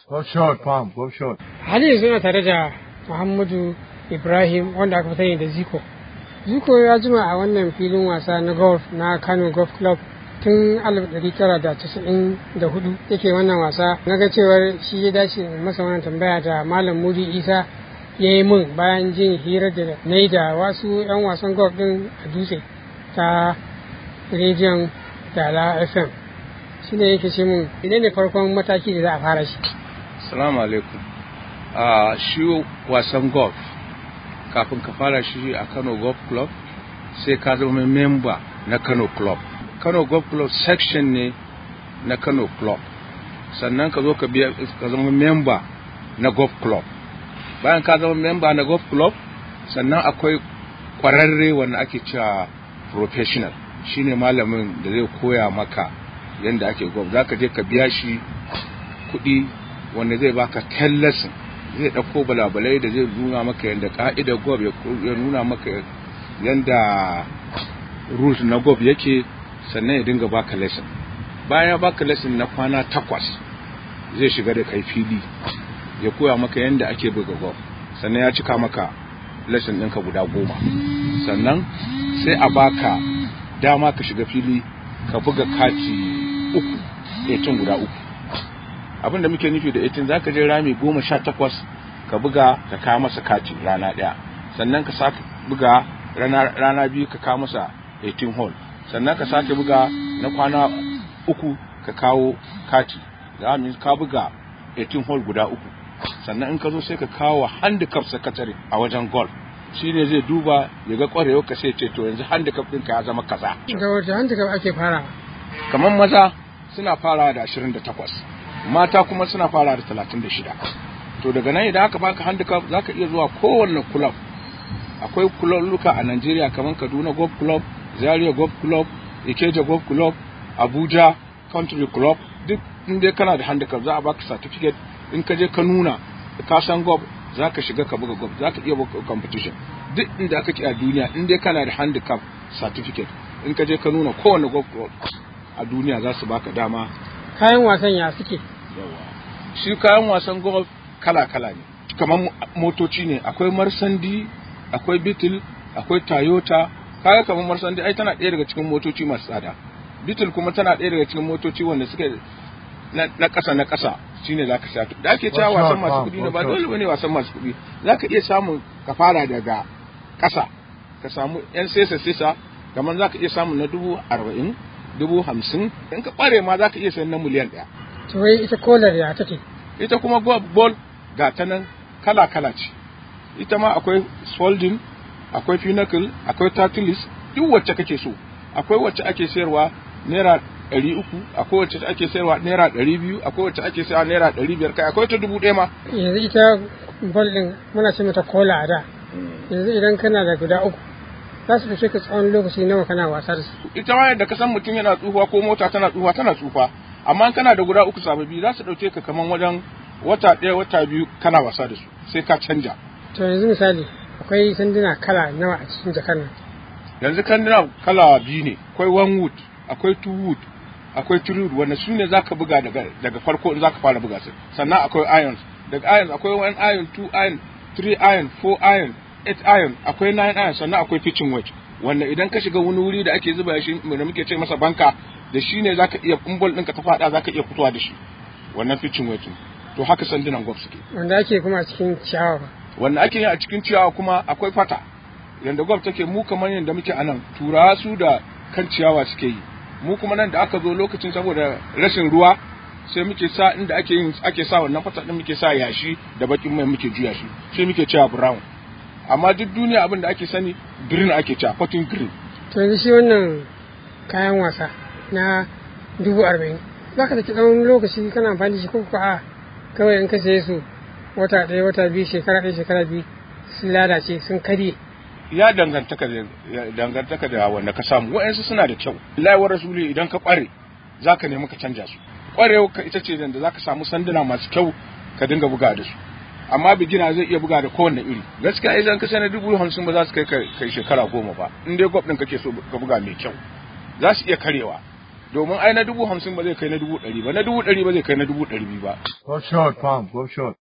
Go short, Palm, go short. hali yanzu na tare da muhammadu ibrahim wanda aka fi sani da ziko ziko ya jima a wannan filin wasa na golf na kano golf club tun 1994 yake wannan wasa na ga cewar shi ya dace in masa wannan tambaya da malam mudi isa ya yi min bayan jin hirar da na yi da wasu 'yan wasan golf din a dutse ta rediyon dala fm shi ne yake ce min idan ne farkon mataki da za a fara shi Salamu alaikum. A shi wasan golf kafin ka fara shi a Kano Golf Club sai ka zama memba na Kano Club. Kano Golf Club section ne na Kano Club. Sannan ka zo ka biya ka zama memba na Golf Club. Bayan ka zama memba na Golf Club sannan akwai kwararre wanda ake cewa professional shine malamin da zai koya maka yadda ake golf za ka je ka biya shi kuɗi wanda zai baka ten lesson zai ɗauko balabalai da zai nuna maka yadda ka'idar gob ya nuna maka yadda rules na gob yake sannan ya dinga baka lesson bayan ya baka lesson na kwana takwas zai shiga da kai fili ya koya maka yadda ake buga gob sannan ya cika maka lesson ɗinka guda goma sannan sai a baka dama ka shiga fili ka buga kati uku 18 guda uku abin da muke nufi da 18 zaka je rami goma sha takwas ka buga ka kawo masa kati rana ɗaya sannan ka sake buga rana, rana biyu ka kawo masa 18 hole sannan ka sake buga na kwana uku ka kawo kati za mu ka buga 18 hole guda uku sannan in ka zo sai ka kawo handicap secretary a wajen golf shi ne zai duba ya ga kwarewa ka sai ce to yanzu handicap ɗinka ya zama kaza da wata handicap ake fara kamar maza suna fara da 28 mata kuma suna fara da 36 to daga nan idan aka baka handicap zaka iya zuwa kowanne club akwai kuloluka a Najeriya kamar Kaduna Golf Club Zaria Golf Club Ikeja Golf Club Abuja Country Club duk inda kana da handicap za a baka certificate in ka je ka nuna ka san golf za ka shiga ka buga golf za ka iya buga competition duk inda aka ci a duniya in dai kana da handicap certificate in ka je ka nuna kowane golf club a duniya za su baka dama kayan wasan ya suke shi kayan wasan golf kala-kala ne kamar motoci ne akwai marsandi akwai beetle akwai toyota kaga kamar marsandi ai tana ɗaya daga cikin motoci masu tsada beetle kuma tana ɗaya daga cikin motoci wanda suke na ƙasa na ƙasa shine za ka sato da ake cewa wasan masu kuɗi ne ba dole bane wasan masu kuɗi za ka iya samun ka fara daga ƙasa ka samu yan sesa sesa kamar za ka iya samun na dubu arba'in dubu hamsin in ka ɓare ma za ka iya sayan na miliyan ɗaya to wai ita kolar ya take ita kuma ball ga ta nan kala kala ce ita ma akwai folding akwai pinnacle akwai tatilis duk wacce kake so akwai wacce ake sayarwa naira ɗari uku akwai wacce ake sayarwa naira ɗari biyu akwai wacce ake sayarwa naira ɗari biyar kai akwai ta dubu ɗaya ma yanzu ita ball ɗin muna ce mata kola a da yanzu idan kana da guda uku za su ɗauke ka tsawon lokaci nawa kana wasa da su ita ma yadda ka san mutum yana tsufa ko mota tana tsufa tana tsufa amma kana da guda uku sababbi za su ɗauke ka kaman wajen wata ɗaya wata biyu kana wasa da su sai ka canja to yanzu misali akwai sanduna kala nawa a cikin jakar nan yanzu kanduna kala biyu ne akwai one wood akwai two wood akwai three wood wanda su ne za ka buga daga daga farko in za ka fara buga su sannan akwai irons daga irons akwai one iron two iron three iron four iron eight iron akwai nine iron sannan akwai pitching wedge wanda idan ka shiga wani wuri da ake zuba shi da muke ce masa banka da shi ne zaka iya kumbol ɗinka ta faɗa zaka iya fitowa da shi wannan pitching wedge to haka sandunan golf suke wanda ake kuma a cikin ciyawa ba wanda ake yi a cikin ciyawa kuma akwai fata yanda golf take mu kamar yanda muke a nan turawa su da kan ciyawa suke yi mu kuma nan da aka zo lokacin saboda rashin ruwa sai muke sa inda ake yin ake sa wannan fata din muke sa yashi da bakin mai muke juya shi sai muke cewa brown amma duk duniya abin da ake sani green ake cewa cotton green to yanzu shi wannan kayan wasa na dubu arba'in za ka tafi tsawon lokaci kana amfani da shi ko a kawai in ka saye su wata ɗaya wata biyu shekara ɗaya shekara biyu sun lalace sun karye ya dangantaka da dangantaka da wanda ka samu wa'ansu suna da kyau laiwar rasuli idan ka kware zaka nemi ka canja su kwarewa ka ita ce da zaka samu sanduna masu kyau ka dinga buga da su amma bigina zai iya buga da kowanne iri gaskiya idan ka sanar dubu hamsin ba za su kai kai shekara goma ba in dai gwab ɗin kake so ka buga mai kyau za su iya karewa domin ai na dubu hamsin ba zai kai na dubu ɗari ba na dubu ɗari ba zai kai na dubu ɗari biyu ba Go short, Palm. Go short.